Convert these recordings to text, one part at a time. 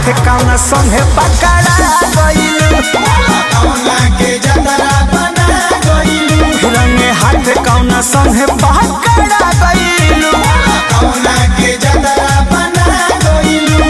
हाथ कौन संगे पकड़ा गइलू कौना के जतरा बना गइलू रंगे हाथ कौन संगे पकड़ा गइलू कौना के जतरा बना गइलू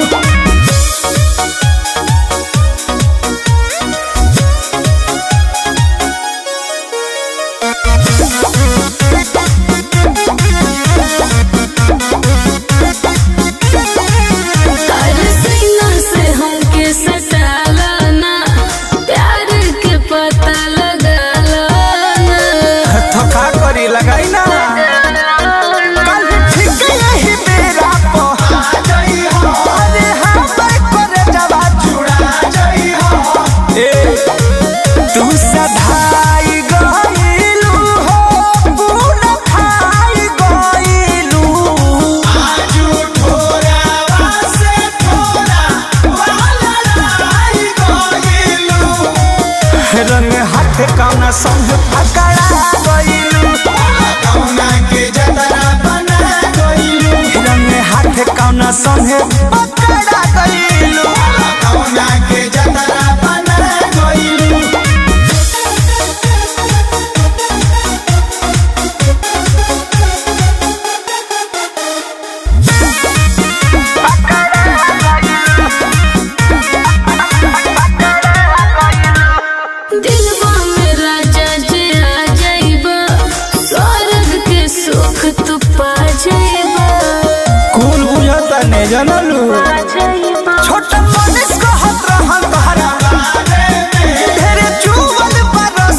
अरे सीना से हमके सटाला ना प्यार के पता लगाला ना थका करी लगाई ना कल ठीक यही बेरा पो आ जई हो अरे हाँ मैं करे जवा जुड़ा जई हो ए तू सधाई गइलू हो गुण खाई गइलू आजू ठोरावा से ठोरा वाला लाई गइलू रंग हाथ कौन संग पकड़ा गइलू कौना के जतरा बना गइलू रंग हाथ कौन संग पकड़ा गइलू कौना के जतरा बना गइलू दिलवा में राजा जे आ जाइबा स्वर्ग के सुख तू पा जाइबा कौन बुझता ने जानलू पा जाइबा छोटा मनीष को हाथ रहन तोहरा ढेरे चुवल परस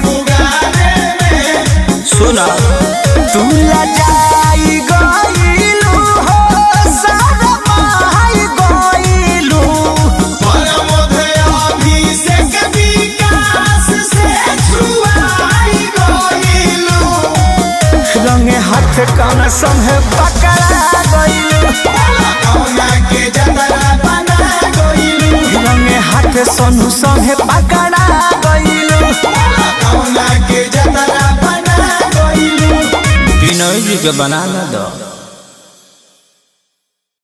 सुना तू लजाई गइलू हो सारा माई गइलू रंगे हाथ कौन संगे पकड़ा गइलू रंगे हाथ सोनू संगे पकड़ा गइलू विनोद जी के बना ना दो